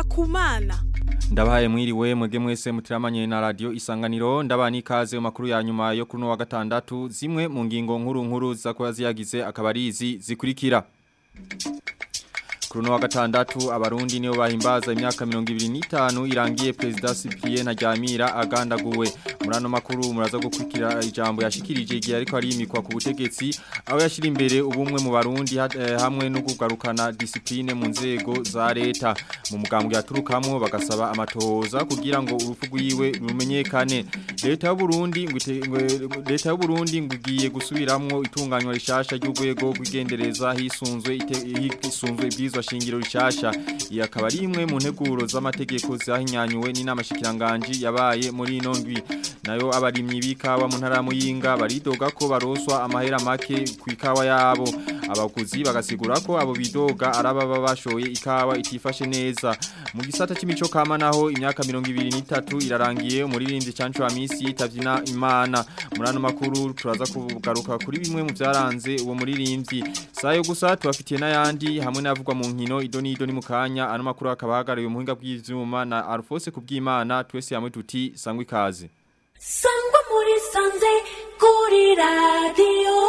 kumana Ndabahaye mwiriwe mwege mwese mutiramanye na radio isanganiro ndabani ikaze mu makuru ya nyuma yo kuri no wa gatandatu zimwe mu ngingo nkuru nkuru zakoya ziyagize akabarizi zikurikira Kuri no wa gatandatu abarundi niyo bahimbaza imyaka 25 irangiye president Cyprien Ntaryamira agandaguwe murano makuru muraza gukurikira ijambo yashikirije igihe ariko ari imikwa ku butegetsi aho yashira imbere ubumwe mu barundi eh, hamwe no kugarukana discipline mu nzego za leta mu mugambwe yaturukamwo bagasaba amatohoza kugira ngo urufu rwiwe rumenyekane leta y'u Burundi leta y'u Burundi ngugiye gusubiramwo itunganywa rishasha ry'urwego rw'igendereza hisunzwe hisunzwe ibwirizwa shingiro rishasha iyi akaba ari imwe mu nteguro z'amategeko zahinyanyuwe n'inama shikiranganje yabaye muri ino ndwi nayo abarimyi b'ikawa mu ntara muyinga baridoga ko baroswa amahera make ku ikawa yabo abaguzi bagasigura ko abo bidoga arababa bashoye ikawa itifashe neza mu gisata c'imico kama naho imyaka 23 irarangiye umuririmbyi Cancho Amisi yitavyina Imana murano makuru turaza kugaruka kuri bimwe mu byaranze uwo muririmbyi sayo gusa tubafitiye n'ayandi hamwe n'avugwa mu nkino idoni idoni mu kanya ano makuru akaba hagariye umuhinga bw'ivyuma na Alphonse kubwimana twese yamwe tuti sangwa ikaze sangwa muri sanze kuri radio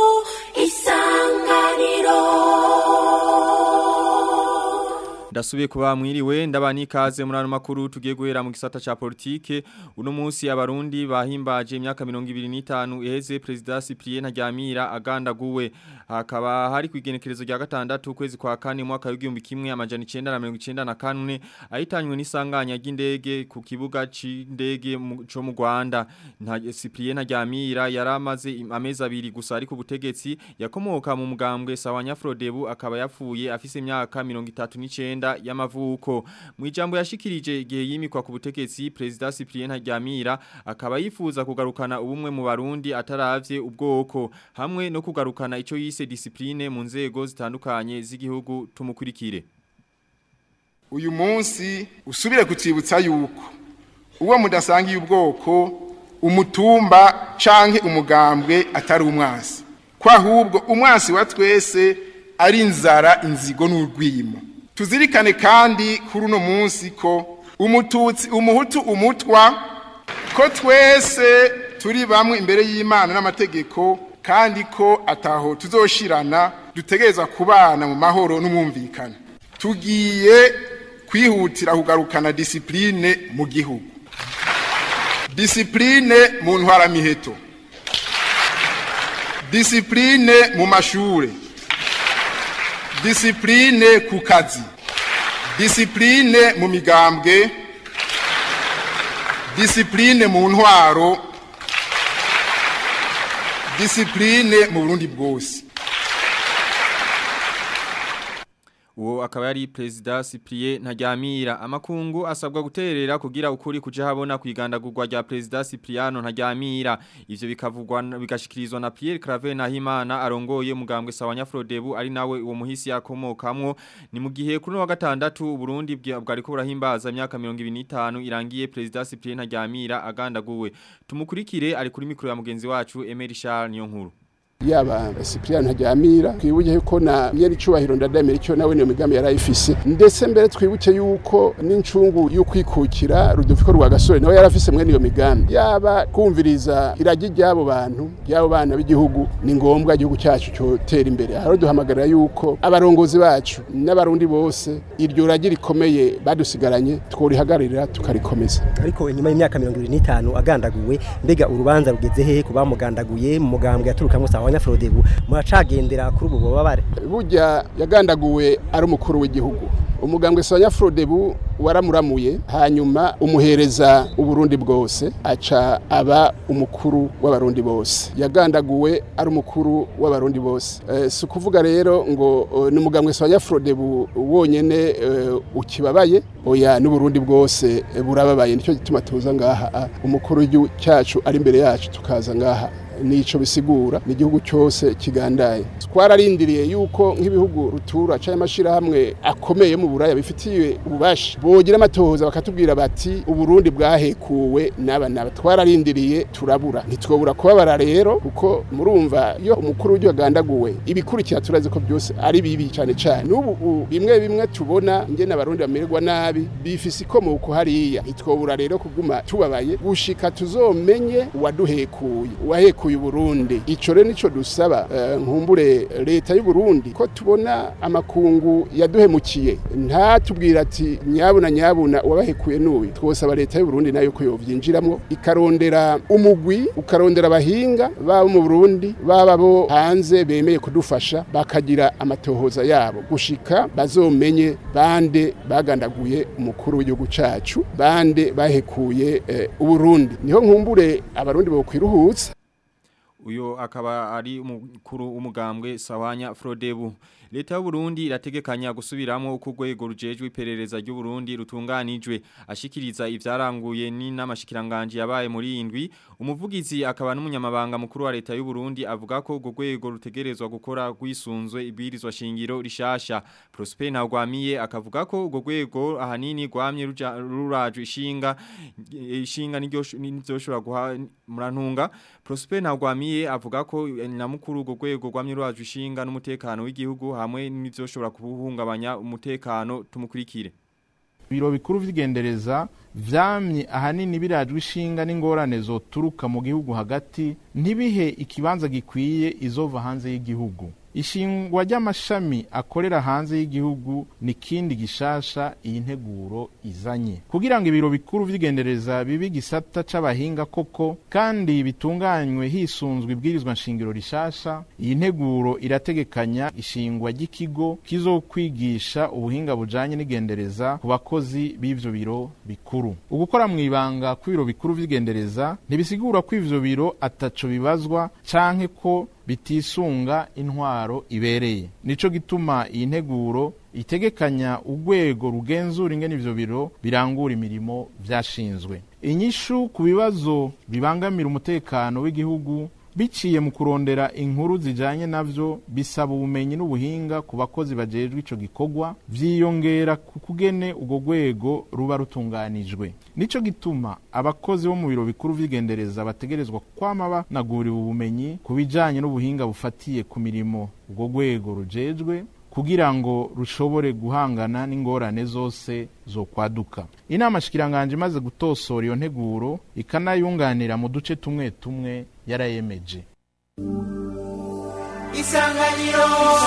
isanganiro Ndasubiye kuba mwiriwe ndabani ikaze muri ano makuru tugiye guhera mu gisata ca politike uno munsi abarundi bahimbaje imyaka 25 iheze president Cyprien Ntaryamira agandaguwe hakaba hari kwigenekerezo rya gatandatu kwezi kwa kane mwaka w'igihumbi kimwe amajana 1994 ahitanywe n'isanganya ry'indege ku kibuga c'indege cyo mu Rwanda Cyprien Ntaryamira yaramaze amezi abiri gusa ari ku butegetsi yakomoka mu mugambwe Sawanya Frodebu akaba yapfuye afise imyaka 39 y'amavuko mu ijambo yashikirije igihe yimikwa ku butegetsi president Cyprien Ntaryamira akaba yifuza kugarukana ubumwe mu barundi ataravye ubwoko hamwe no kugarukana ico yise discipline mu nzego zitandukanye z'igihugu tumukurikire uyu munsi usubire kutsibutsa yuko uwo mudasangiye ubwoko umutumba canke umugambwe atari umwasi ko ahubwo umwasi wa twese ari inzara inzigo n'urwimo tuzirikane kandi kuri uno munsi ko umututsi umuhutu umutwa ko twese turi bamwe imbere y'imana n'amategeko kandi ko ataho tuzoshirana dutegereza kubana mu mahoro n'umwumvikane tugiye kwihutira kugarukana disipurine mu gihugu disipurine mu ntwaramiheto disipurine mu mashuri disipurine ku kazi disipurine mu migambwe disipurine mu ntwaro disipurine mu burundi bwose uwo akaba yari president Cyprien Ntaryamira amakungu asabwa guterera kugira ukuri kuja habona kwigandagurwa rya president Cypriano Ntaryamira ivyo bikavugwa bigashikirizwa na Pierre Claver Nahimana arongoye mugambwe Sawanya Frodebu ari nawe uwo muhisi yakomokamwo ni mu gihe kuri wa gatandatu Burundi bwari ko burahimbaza imyaka 25 irangiye president Cyprien Ntaryamira agandaguwe tumukurikire ari kuri mikro ya mugenzi wacu Emery Charles niyo nkuru yaba Cyprien Ntaryamira twibuke yuko na yari cubahiro ndadamira icyo nawe niyo migambi yarayifise ndetse mbere twibuke yuko n'incungu y'ukwikukira rudufiko rwa gasore nawe yarafise mwe niyo migambi yaba kumviriza iragi ry'abo bantu ry'abo bana b'igihugu ni ngombwa igihugu cyacu cyotera imbere haro duhamagarira yuko abarongozi bacu n'abarundi bose iryo ragi rikomeye badusigaranye tworihagararira tukarikomeza ariko inyuma y'imyaka 25 agandaguwe mbega urubanza rugeze hehe kubamugandaguye mu mugambwe yaturukamwe sawa abanyafrodebu muracagendera kuri ubu bubabare burya yagandaguwe ari umukuru w'igihugu umugambwe Sonya Frodebu waramuramuye hanyuma umuhereza uburundi bwose aca aba umukuru w'abarundi bose yagandaguwe ari umukuru w'abarundi bose e, si ukuvuga rero ngo uh, ni umugambwe Sonya Frodebu wonyene uh, ukibabaye oya n'uburundi bwose uh, burababaye nicyo gituma tuza ngaha umukuru w'igihugu cyacu ari imbere yacu tukaza ngaha nico bisigura ni igihugu cyose kigandaye twararindiriye yuko nk'ibihugu rutura cyangwa amashirahamwe akomeye mu buraya bifitiye ububasha bogira amatohoza bakatubwira bati uburundi bwahekuwe n'aba n'aba twararindiriye turabura ntitwobura kubabara rero kuko murumva iyo umukuru w'igihugu agandaguwe ibikurikira turazi ko byose ari bibi cyane cyane n'ubu u- bimwe bimwe tubona ngene abarundi bamererwa nabi bifise ikomoko hariya ntitwobura rero kuguma tubabaye gushika tuzomenye uwaduhekuye uwahekuye uburundi ico rero nico dusaba eh, nkumbure leta y'u Burundi ko tubona amakungu yaduhemukiye ntatubwira ati nyabuna nyabuna uwabahekuye n'uyu twosaba leta y'u Burundi nayo ko yovyinjiramwo ikarondera umugwi ukarondera abahinga baba mu Burundi baba bo hanze bemeye kudufasha bakagira amatohoza yabo gushika bazomenye bande bagandaguye umukuru w'igihugu cacu bande bahekuye eh, uburundi niho nkumbure abarundi bokwiruhutsa Uyo akaba ari umukuru umugambwe Sawanya Frodebu. Leta y'u Burundi irategekanya gusubiramo uko urwego rujejwe iperereza ry'u Burundi rutunganijwe ashikiriza ivyaranguye ni namashikiranganje yabaye muri indwi umuvugizi akaba n'umunyamabanga mukuru wa leta y'u Burundi avuga ko urwo rwego rutegerezwa gukora rwisunzwe ibirizwa shingiro rishasha Prosper Ntagwamiye akavuga ko urwo rwego ahanini rwamye ruja- rurajwe ishinga ishinga niryo niryoshobora guha murantunga Prosper Ntagwamiye avuga ko eh, namukuru urwo rwego rwamye rurajwe ishinga n'umutekano w'igihugu hamwe n'ivyoshobora kubuhungabanya umutekano tumukurikire ibiro bikuru vy'igendereza vyamye ahanini birajwe ishinga n'ingorane zoturuka mu gihugu hagati ntibihe ikibanza gikwiye izova hanze y'igihugu ishingwa ry'amashami akorera hanze y'igihugu ni kindi gishasha iyi nteguro izanye kugira ngo ibiro bikuru vy'igendereza bibe igisata c'abahinga koko kandi bitunganywe hisunzwe ibwirizwa nshingiro rishasha iyi nteguro irategekanya ishingwa ry'ikigo kizokwigisha ubuhinga bujanye n'igendereza ku bakozi b'ivyo biro bikuru ugukora mw'ibanga kw'ibiro bikuru vy'igendereza ntibisigura ko ivyo biro ataco bibazwa canke ko bitisunga intwaro ibereye nico gituma iyi nteguro itegekanya urwego rugenzura ingene ivyo biro birangura imirimo vyashinzwe inyishu ku bibazo bibangamira umutekano w'igihugu biciye mu kurondera inkuru zijanye navyo bisaba ubumenyi n'ubuhinga ku bakozi bajejwe ico gikorwa vyiyongera ku kugene urwo rwego ruba rutunganijwe nico gituma abakozi bo mu biro bikuru vy'igendereza bategerezwa kwama banaguriwe ubumenyi ku bijanye n'ubuhinga bufatiye ku mirimo urwo rwego rujejwe kugira ngo rushobore guhangana n'ingorane zose zo kwaduka inama shikiranganje imaze gutosora iyo nteguro ikanayunganira mu duce tumwe tumwe yarayemeje isanganiro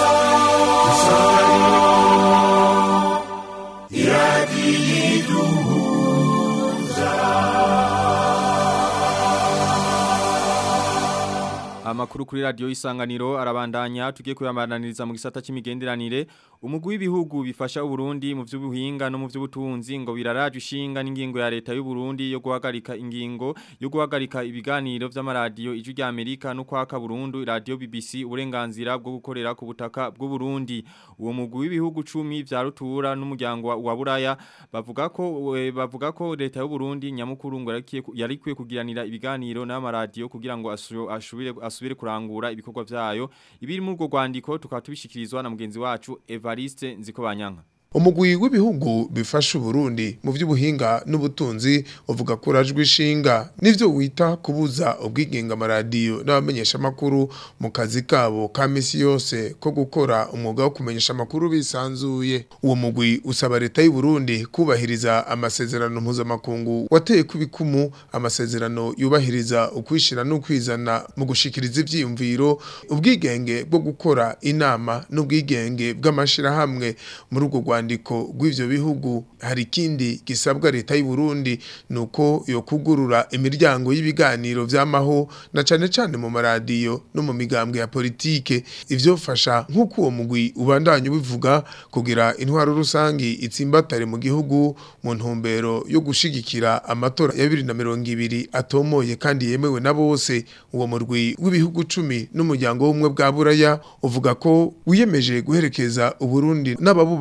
Amakuru kuri radio isanganiro arabandanya tugiye kuyabandaniriza mu gisata c'imigenderanire umugwi w'ibihugu bifasha Uburundi mu vy'ubuhinga no mu vy'ubutunzi ngo biraraje ishinga n'ingingo ya leta y'u Burundi yo guhagarika ingingo yo guhagarika ibiganiro vy'amaradiyo ijwi rya Amerika no kwaka Burundu radio BBC uburenganzira bwo gukorera ku butaka bw'u Burundi uwo mugwi w'ibihugu 10 vya rutura n'umuryango wa, wa Buraya bavuga ko we- bavuga ko leta y'u Burundi nyamukuru ngo yarikiye ku- yarikwiye kugiranira ibiganiro n'amaradiyo kugira ngo asu- ashubire asubire kurangura ibikorwa vyayo ibiri muri urwo rwandiko tukaba tubishikirizwa na mugenzi wacu Evariste Nzikobanyanka umugwi w'ibihugu bifasha Uburundi mu vy'ubuhinga n'ubutunzi uvuga ko urajwe ishinga nivyo wita kubuza ubwigenga amaradiyo n'abamenyesha makuru mu kazi kabo ka misi yose ko gukora umwuga wo kumenyesha makuru bisanzuye uwo mugwi usaba leta y'u Burundi kubahiriza amasezerano mpuzamakungu wateye kubikumu amasezerano yubahiriza ukwishira n'ukwizana mu gushikiriza ivyiyumviro ubwigenge bwo gukora inama n'ubwigenge bw'amashirahamwe muri urwo rwandiko rw'ivyo bihugu hari ikindi gisabwa leta y'u Burundi nuko yo kugurura imiryango y'ibiganiro vy'amaho na cane cane mu maradiyo no mu migambwe ya politike ivyofasha nk'uko uwo mugwi ubandanya ubivuga kugira intwaro rusangi itsimbatare mu gihugu mu ntumbero yo gushigikira amatora ya 2020 atomoye kandi yemewe na bose uwo murwi w'ibihugu cumi n'umuryango w'umwe bwa buraya uvuga ko wiyemeje guherekeza uburundi n'ababubamwo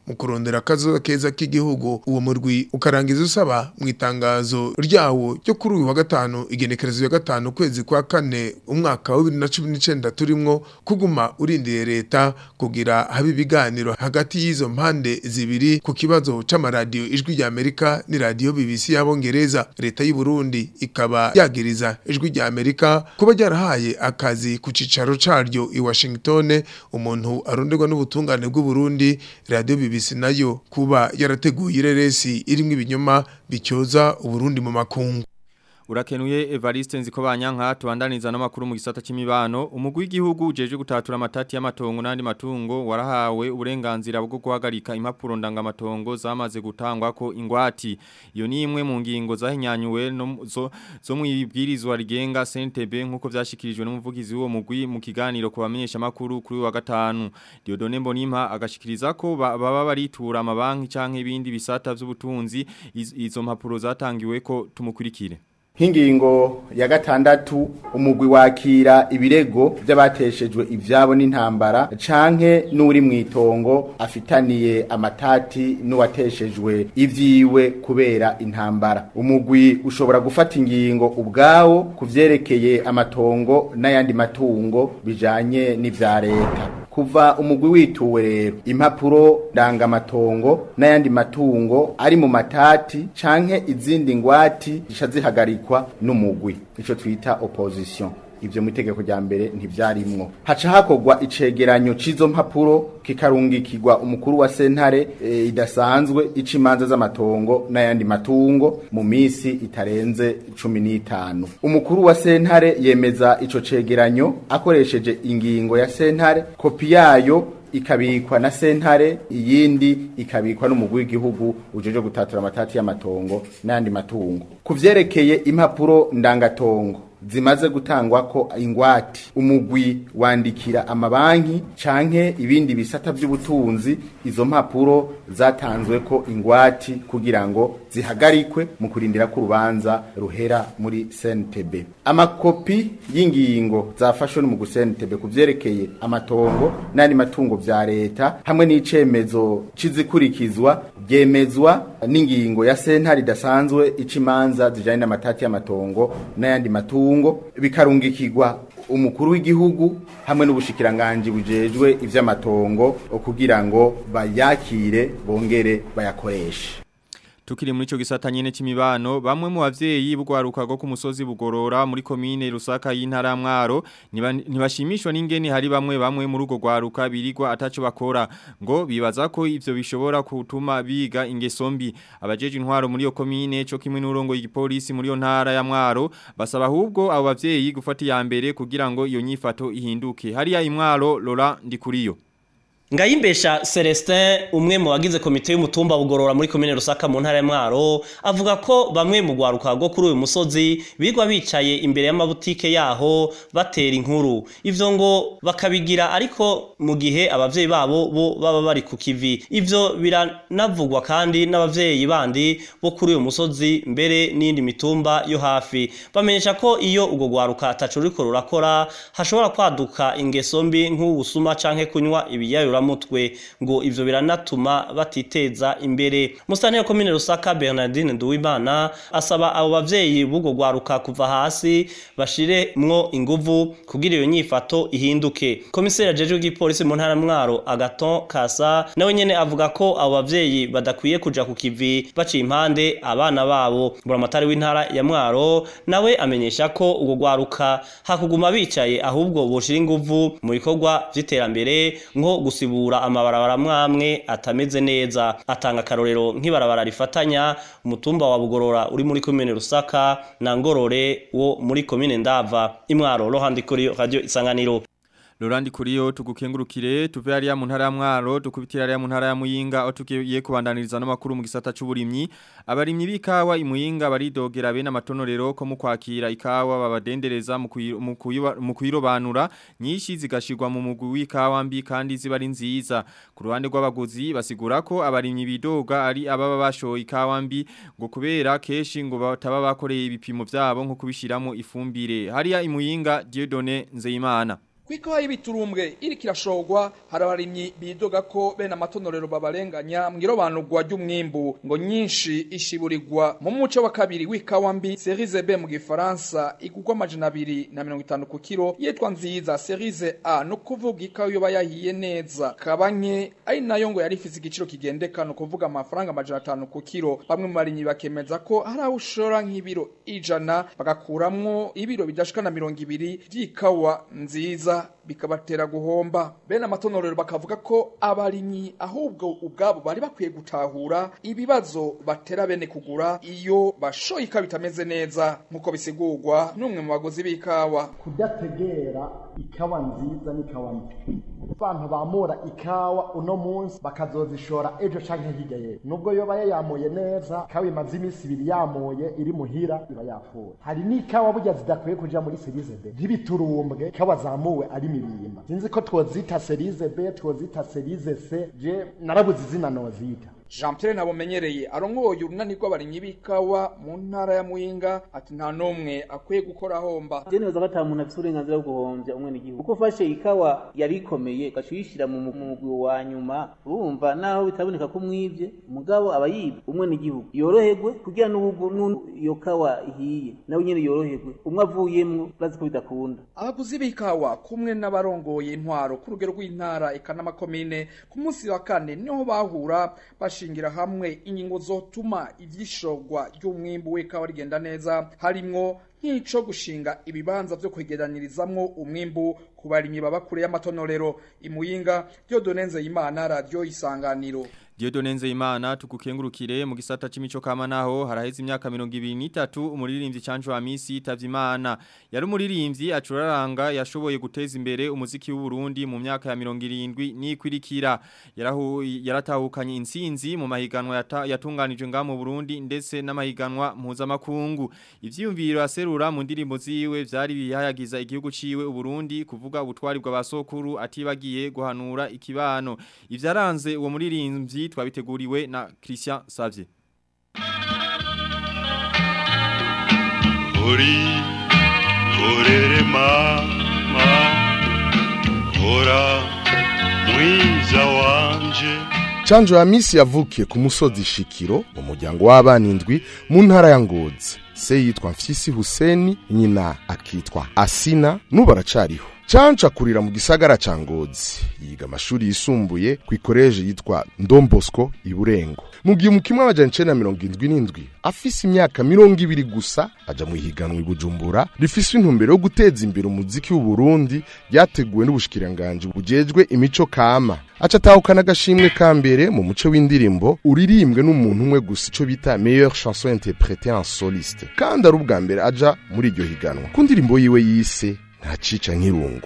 mu kurondera akazoza keza k'igihugu uwo murwi ukarangiza usaba mu itangazo ryawo ryo kuri uyu wa gatanu igenekerezo ya gatanu ukwezi kwa kane umwaka wa bibiri na cumi n'icenda turimwo kuguma urindiye leta kugira habe ibiganiro hagati y'izo mpande zibiri ku kibazo c'amaradiyo ijwi rya Amerika ni radiyo BBC y'abongereza leta y'u Burundi ikaba yagiriza ijwi rya Amerika kuba ryarahaye akazi ku cicaro caryo i Washington umuntu aronderwa n'ubutungane bw'u Burundi radio BBC nayo kuba yarateguye ireresi irimwo ibinyoma bicyoza uburundi mu makungu Urakenuye Evariste Nzikobanyanka tubandaniza n'amakuru mu gisata c'imibano umugwi w'igihugu jeje gutatura amatati y'amatongo n'andi matungo warahawe uburenganzira bwo guhagarika impapuro ndangamatongo zamaze gutangwa ko ingwati iyo ni imwe mu ngingo zahinyanyuwe no zo, zo mu ibwirizwa rigenga CNTB nkuko vyashikirijwe n'umuvugizi w'uwo mugwi mu kiganiro ku bamenyesha makuru kuri wa gatanu Diodone Mbonimpa agashikiriza ko ba- baba baritura amabanki canke ibindi bisata vy'ubutunzi iz- izo mpapuro zatangiwe ko tumukurikire Hingingo ya gatandatu umugwi wakira ibirego by'abateshejwe ivyabo n'intambara canke n'uri mwitongo afitaniye amatati n'uwateshejwe ivyiwe kubera intambara umugwi ushobora gufata ingingo ubwawo kuvyerekeye amatongo n'ayandi matungo bijanye n'ivya leta kuva umugwi wituwe rero impapuro ndangamatongo n'ayandi matungo ari mu matati canke izindi ngwati zica zihagarikwa n'umugwi ico twita opposition ivyo mu itegeko rya mbere ntivyarimwo haca hakorwa icegeranyo c'izo mpapuro kikarungikirwa umukuru wa sentare e, idasanzwe ica imanza z'amatongo n'ayandi matungo mu misi itarenze cumi n'itanu umukuru wa sentare yemeza ico cegeranyo akoresheje ingingo ya sentare kopi yayo ikabikwa na sentare iyindi ikabikwa n'umugwi w'igihugu ujeje gutatura amatati y'amatongo n'ayandi matungo kuvyerekeye impapuro ndangatongo zimaze gutangwa ko ingwati umugwi wandikira amabanki canke ibindi bisata by'ubutunzi izo mpapuro zatanzwe ko ingwati kugira ngo zihagarikwe mu kurindira ko urubanza ruhera muri CNTB amakopi y'ingingo zafashwe n'umugwi CNTB kuvyerekeye amatongo n'andi matungo vya leta hamwe n'icemezo cizikurikizwa byemezwa n'ingingo ya sentare idasanzwe ica imanza zijanye n'amatati y'amatongo n'ayandi matungo bikarungikirwa umukuru w'igihugu hamwe n'ubushikiranganji bujejwe ivy'amatongo kugira ngo bayakire bongere bayakoreshe Tukiri muri ico gisata nyene c'imibano bamwe mu bavyeyi bugwaruka go ku musozi bugorora muri komine Rusaka y'intara ya Mwaro niba- ntibashimishwa n'ingene hari bamwe bamwe muri ugo gwaruka birigwa ataco bakora ngo bibaza ko ivyo bishobora gutuma biga ingeso mbi abajeje intwaro muri iyo komine co kimwe n'urongo y'igipolisi muri iyo ntara ya Mwaro basaba ahubwo abo bavyeyi gufata iya mbere kugira ngo iyo nyifato ihinduke hariya imwaro Laurent Ndikuriyo Ngayimbesha Celestin umwe mu bagize komite y'umutumba bugorora muri komine Rusaka mu ntara ya Mwaro avuga ko bamwe mu gwaruka rwo kuri uyu musozi bigwa bicaye imbere y'amabutike yaho batera inkuru ivyo ngo bakabigira ariko mu gihe abavyeyi babo bo baba bari ku kivi ivyo biranavugwa kandi n'abavyeyi bandi bo kuri uyu musozi mbere n'indi mitumba yo hafi bamenyesha ko iyo ubwo gwaruka ataco ruriko rurakora hashobora kwaduka ingeso mbi nk'ubusuma canke kunywa ibiyayura mutwe ngo ivyo biranatuma batiteza imbere musane ya komine Rusaka Bernardine Nduwimana asaba abo bavyeyi b'ubwo gwaruka kuva hasi bashiremwo inguvu kugira iyo nyifato ihinduke komiseri ajeje w'igipolisi mu ntara mwaro Agaton Kasa nawe nyene avuga ko abo bavyeyi badakwiye kuja ku kivi baciye impande abana babo buramatari w'intara ya mwaro nawe amenyesha ko ubwo gwaruka hakuguma bicaye ahubwo boshira inguvu mu bikorwa vy'iterambere nko gusibura amabarabara mwamwe atameze neza atanga akarorero nk'ibarabara rifatanya umutumba wa bugorora uri muri komine rusaka na ngorore wo muri komine ndava imwaro rohandi kuri radio isanganiro Lorandi kuriyo tugukengurukire tuve hariya mu ntara ya Mwaro dukubitira hariya mu ntara ya Muyinga aho tugiye kubandaniriza n'amakuru mu gisata c'uburimyi abarimyi b'ikawa imuyinga baridogera bene amatonorero ko mu kwakira ikawa babadendereza mu kuyi- mu kuyiba- mu kuyirobanura nyinshi zigashirwa mu mugwi w'ikawa mbi kandi ziba ari nziza ku ruhande rw'abaguzi basigura ko abarimyi bidoga ari ababa bashoye ikawa mbi ngo kubera keshi ngo bataba bakoreye ibipimo vyabo nko kubishiramo ifumbire hariya imuyinga Dieudonné Nzeyimana kw'ikawa y'ibiturumbwe iriko irashorwa hari abarimyi bidoga ko bene amatonorero babarenganya mw'irobanurwa ry'umwimbu ngo nyinshi ishiburirwa mu muce wa kabiri w'ikawa mbi serize B mu gifaransa igurwa amajana abiri na mirongo itanu ku kiro yitwa nziza serize A no kuvuga ikawa yoba yahiye neza kabanye ari nayo ngo yari ifise igiciro kigendeka no kuvuga amafaranga amajana atanu ku kiro bamwe mu barimyi bakemeza ko hari aho ushora nk'ibiro ijana bagakuramwo ibiro bidashika na mirongo ibiri vy'ikawa nziza bikabatera guhomba bene amatonorero bakavuga ko abarimyi ahubwo ubwabo bari bakwiye gutahura ibibazo batera bene kugura iyo bashoye ikawa bitameze neza nk'uko bisigurwa n'umwe mu baguzi b'ikawa kudategera ikawa nziza n'ikawa mbi abantu bamura ikawa uno munsi bakazozishora ejo canke hirya yewe nubwo yoba yayamuye neza ikawa imaze iminsi ibiri yamuye iri muhira iba yapfuye hari n'ikawa burya zidakwiye kuja muri serize B nk'ibiturumbwe ikawa zamuwe ari mirimba sinzi ko twozita serize B twozita serize C je narabuze izina nozita Jean Pierre nabumenyereye arongoye urunani rw'abarimyi b'ikawa mu ntara ya Muyinga ati nta nomwe akwiye gukora homba je neza ko ata muntu afite uburenganzira bwo guhombya umwe n'igihugu kuko ufashe ikawa yari ikomeye gacuyishira mu mugwi wa nyuma urumva naho bitaboneka ko mwivye mugabo aba yibwe umwe n'igihugu yoroherwe kugira n'ubu iyo kawa ihiye nawe nyene yoroherwe umwe avuyemwo bazi ko bidakunda abaguzi b'ikawa kumwe n'abarongoye intwaro ku rugero rw'intara eka n'amakomine ku munsi wa kane niho bahura bashingira hamwe ingingo zotuma ivyishogwa ry'umwimbu w'ikawa rigenda neza harimwo nk'ico gushinga ibibanza vyo kwegeranirizamwo umwimbu ku barimyi baba kure y'amatonorero imuyinga Dieudonne Nzeyimana radio isanganiro Diodone Nzeyimana tukukengurukire mu gisata c'imico kama naho haraheze imyaka 23 umuririmbyi Canjo Hamisi yitavye Imana yari umuririmbyi acuraranga yashoboye guteza imbere umuziki w'u Burundi mu myaka ya 70 nikwirikira yarahu yaratahukanye insinzi mu mahiganwa yata, yatunganije nga mu Burundi ndetse n'amahiganwa mpuzamakungu ivyiyumviro aserura mu ndirimbo ziwe vyari bihayagiza igihugu ciwe u Burundi kuvuga ubutwari bw'abasokuru atibagiye guhanura ikibano ivyaranze uwo muririmbyi twabiteguriwe na Christian Savye Uri korere mama Ora mwiza wanje Chanjo ya misi yavukiye ku musozi Shikiro mu muryango w'abana indwi mu ntara ya Ngozi se yitwa Mfyisi Huseni nyina akitwa Asina nubu aracariho Chancho akurira mu gisagara ca Ngozi yiga amashuri yisumbuye ku ikoreje yitwa Ndombosco iburengo mu gihe umukimwe amajana icenda mirongo indwi n'indwi afise imyaka mirongo ibiri gusa aja mu ihiganwa i Bujumbura rifise intumbero yo guteza imbere umuziki w'u Burundi ryateguwe n'ubushikiranganji bujejwe imico kama aca atahukana agashimwe ka mbere mu muco w'indirimbo uririmbwe n'umuntu umwe gusa ico bita meilleure chanson interprétée en soliste kandi ari ubwa mbere aja muri iryo higanwa ku ndirimbo yiwe yise ntacica nk'irungu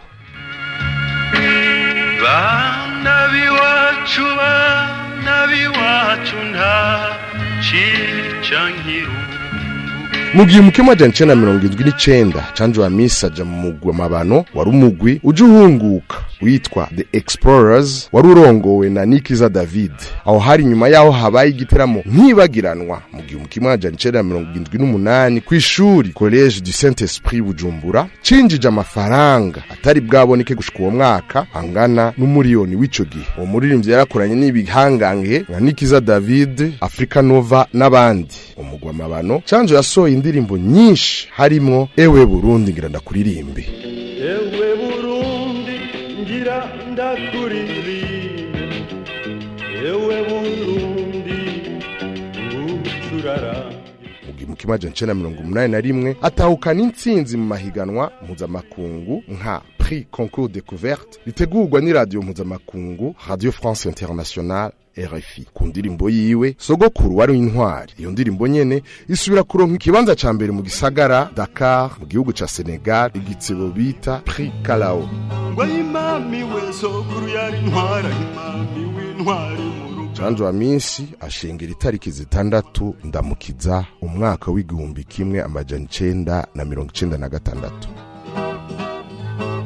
Bana biwacu bana biwacu nta cica nk'irungu mu gihe umukemu w'ajana icenda na mirongo indwi n'icenda canjo wa misi aja mu mugwi amabano wari umugwi uja uhunguka witwa the explorers wari urongowe na nikiza david aho hari nyuma yaho habaye igiteramo ntibagiranwa mu gihe umukemu w'ajana icenda na mirongo indwi n'umunani kw'ishuri college du saint esprit bujumbura cinjije amafaranga atari bwaboneke gushika uwo mwaka angana n'umuriyoni w'ico gihe uwo muririmbyi yarakoranye n'ibihangange nka nikiza david africa nova n'abandi umugwi amabano canjo yasohoye indirimbo nyinshi harimwo ewe burundi ngira ndakuririmbe ewe burundi ngira ndakuririmbe ewe burundi ngucurara mu kimaja ncena mirongo umunani na rimwe atahukana intsinzi mu mahiganwa mpuzamakungu nka prix concours découverte ritegurwa n'iradiyo mpuzamakungu radio france internationale RFI ku ndirimbo yiwe sogokuru wari intwari iyo ndirimbo nyene isubira kuronka ikibanza ca mbere mu gisagara Dakar mu gihugu ca Senegal igitsebo bita Prix Kalao ngo imami we sokuru yari intwara imami w'intwari mu Janjo wa minsi ashengera itariki zitandatu ndamukiza umwaka w'igihumbi kimwe amajana icenda na mirongo icenda na gatandatu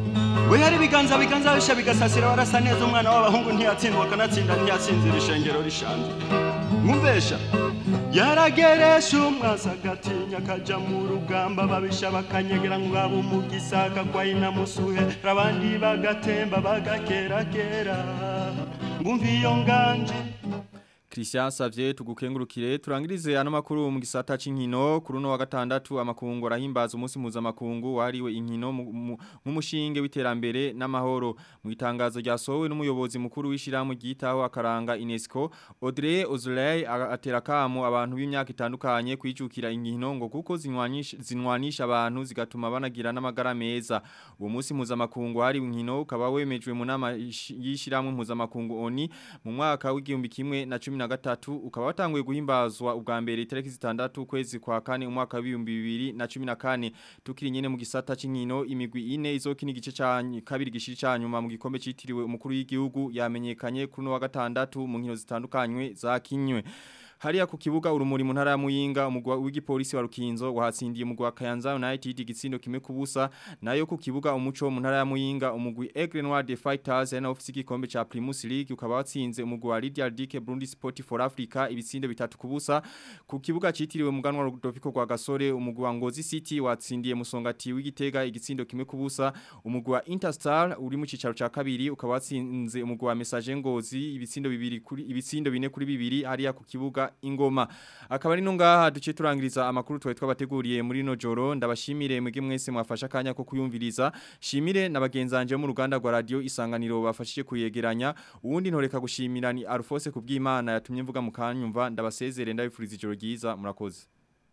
we hari ibiganza biganza bisha bigasasira warasa neza umwana w'abahungu ntiyatsindwa akanatsinda ntiyatsinzira ishengero rishanze mwumvesha yarageresha umwasi agatinya akaja mu rugamba babisha bakanyegera ngo abo umugisa akagwa inamusuhe abandi bagatemba bagakerakera ngumva iyo nganje Christian Savye tugukengurukire turangirize ano makuru mu gisata c'inkino kuri no wa gatandatu amakungu arahimbaza umunsi mpuzamakungu wahariwe inkino nk'umushinge w'iterambere n'amahoro mu itangazo ryasohowe n'umuyobozi mukuru w'ishirahamwe ryitaho akaranga UNESCO Audrey Ozulay atera kamo abantu b'imyaka itandukanye kwijukira inkino ngo kuko zinwanisha zinwanisha abantu zigatuma banagira n'amagara meza uwo munsi mpuzamakungu wahariwe inkino ukaba wemejwe mu nama y'ishirahamwe mpuzamakungu ONI mu mwaka w'igihumbi kimwe na cumi na gatatu ukaba watanguye guhimbazwa ubwa mbere itariki zitandatu kwezi kwa kane umwaka w'ibihumbi bibiri na cumi na kane tukiri nyene mu gisata c'inkino imigwi ine izokina igice ca kabiri gishiri ca nyuma mu gikombe citiriwe umukuru w'igihugu yamenyekanye kuri no wa gatandatu mu nkino zitandukanywe zakinywe Hariya ku kibuga urumuri mu ntara ya Muyinga umugwa w'igipolisi wa Rukinzo wahatsindiye umugwa wa Kayanza United igitsindo kimwe kubusa nayo ku kibuga umuco mu ntara ya Muyinga umugwi Aigle Noir de Fighters yana ofisi gikombe ca Primus League ukaba watsinze umugwi wa Lydia Dike Burundi Sport for Africa ibitsindo bitatu kubusa ku kibuga citiriwe muganwa Rudoviko kwa Gasore umugwi wa Ngozi City watsindiye musongati w'igitega igitsindo kimwe kubusa umugwi wa Interstar uri mu cicaro ca kabiri ukaba watsinze umugwi wa Message Ngozi ibitsindo bibiri kuri ibitsindo bine kuri bibiri hariya ku kibuga ingoma akaba ari nungaha duce turangiriza amakuru twaye twabateguriye muri no joro ndabashimire mwege mwese mwafasha kanya ko kuyumviriza shimire nabagenzanje mu ruganda rwa radio isanganiro bafashije kuyegeranya uwundi ntoreka gushimira ni Alphonse kubw'Imana yatumye mvuga mu kanyumva ndabasezere ndabifuriza ijoro ryiza murakoze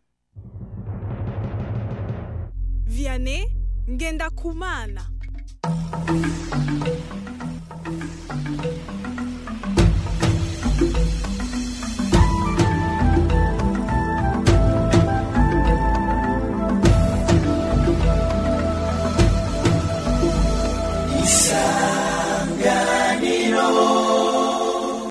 Vianney ngenda kumana